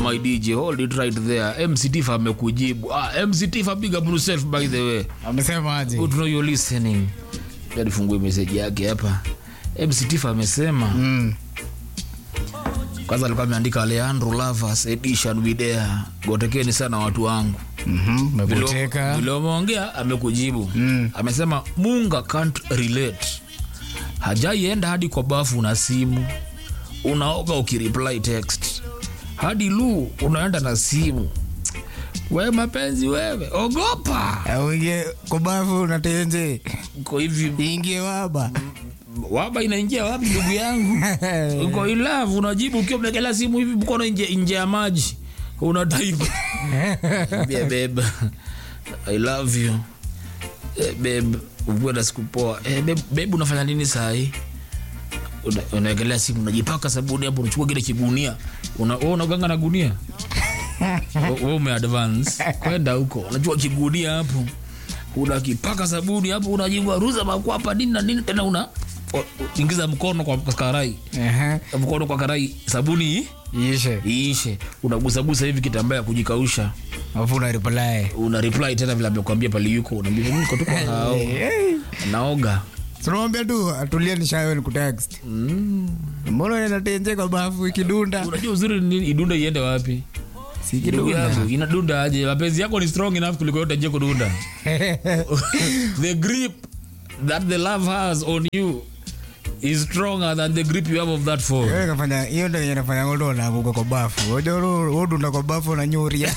my dj hold it right there mct fa amekujibu ah, mct fa big up yourself by the way amesemaje Good to know you're listening alifungue meseji yake hapa mct fa amesema Mm. kwanza alikuwa ameandika leandro lavas edition widea gotekeni sana watu wangu Mhm, Vile- umeboteka vile umeongea amekujibu Mm. amesema munga can't relate hajaienda hadi kwa bafu na simu unaoga ukireply text hadi lu unaenda na simu we mapenzi wewe ogopa uingie kubafu natenje uko hivi ingie waba waba inaingia wapi ndugu yangu uko ilavu unajibu ukiwa mnekela simu hivi mkono nje nje ya maji unataibu Ambia babe i love you eh, babe ukuwe na siku poa eh, babe, babe unafanya nini saa hii Una- unaegelea simu unajipaka sabuni hapo unachukua kile kigunia una wewe unaganga na gunia wewe umeadvance kwenda huko unachukua kigunia hapo unakipaka sabuni hapo unajigwa ruza makwapa nini na nini tena una o- ingiza mkono kwa karai Ehe, mkono kwa karai sabuni ishe iishe unagusagusa hivi kitambaa ya kujikausha afu una reply una reply tena vile amekwambia pale yuko unaambia mimi niko tu kwa hao naoga tunamwambia tu atulie nishawe ni kutext mbona unaenda tenje kwa bafu ikidunda unajua uzuri ni nini idunda iende wapi si Ndugu kidunda yangu, inadunda aje mapenzi yako ni strong enough kuliko yote je kudunda the grip that the love has on you is stronger than the grip you have of that phone Wewe kafanya hiyo ndio yenye nafanya ngodo na kuko kwa bafu. Unajua ro- udunda kwa bafu na nyuria.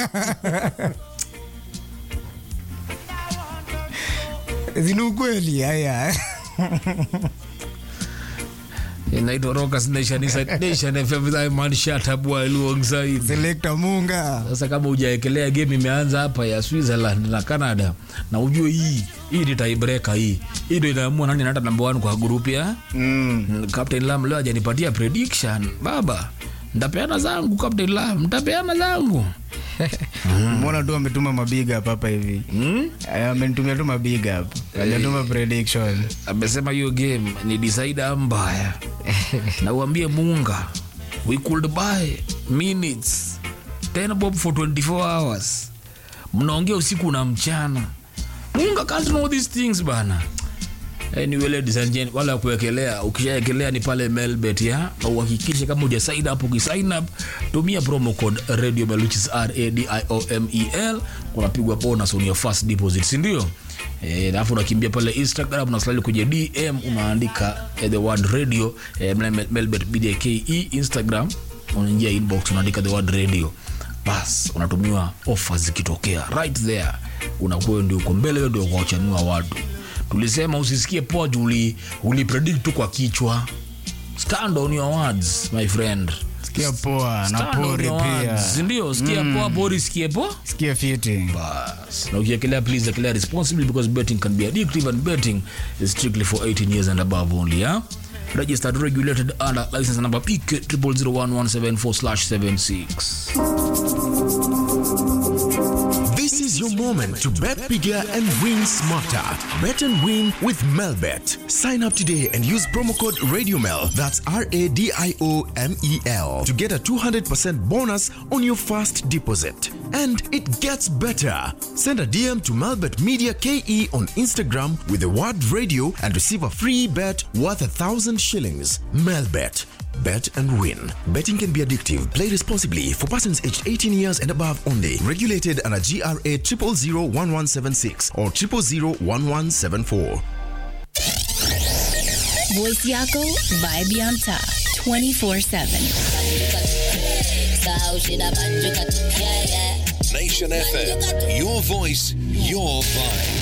Zini ukweli haya. inaitwa Rockers Nation Inside Nation FM with man shut up while alongside Selector Munga. sasa kama hujaekelea game imeanza hapa ya Switzerland na Canada na ujue hii hii ni tiebreaker hii hii ndio inaamua nani anaenda number 1 kwa group ya Mm. Captain Lam leo hajanipatia prediction baba ntapeana zangu Captain Lam ntapeana zangu Mbona tu ametuma mabiga hapa hapa hivi. hmm? Aya, Amenitumia tu mabiga hapa. Hajatuma prediction. amesema hiyo game ni decider mbaya na uambie Munga we could buy minutes 10 bob for 24 hours mnaongea usiku na mchana Munga can't know these things bana Anyway, ladies and gentlemen, wala kuwekelea ukishaekelea ni pale melbet ya na uhakikishe kama uja sign up ukisign up tumia promo code radio mel which is r a d i o m e l unapigwa bonus on your first deposit si ndio eh alafu unakimbia pale instagram na slide kwenye dm unaandika eh, the word radio eh, Mel- melbet bdke instagram unaingia inbox unaandika the word radio bas unatumiwa offers zikitokea right there unakuwa ndio uko mbele wewe ndio kuwachanua watu tulisema usisikie poa juu uli, uli predict tu kwa kichwa stand on your words my friend Sikia poa na Stand on pori your pia. words. ndio sikia poa pori sikie poa Sikia fiti. bas na ukiekelea please ekelea responsibly because betting can be addictive and betting is strictly for 18 years and above only yeah? registered regulated under license number pk 001174/76 This is your moment to bet bigger and win smarter. Bet and win with Melbet. Sign up today and use promo code RadioMel. That's R A D I O M E L to get a 200% bonus on your first deposit. And it gets better. Send a DM to Melbet Media KE on Instagram with the word radio and receive a free bet worth a thousand shillings. Melbet. Bet and win. Betting can be addictive. Play responsibly for persons aged 18 years and above only. Regulated under GRA 0001176 or 0001174. Voice Yako, Vibe on top, 24 7. Nation FM. Your voice, your vibe.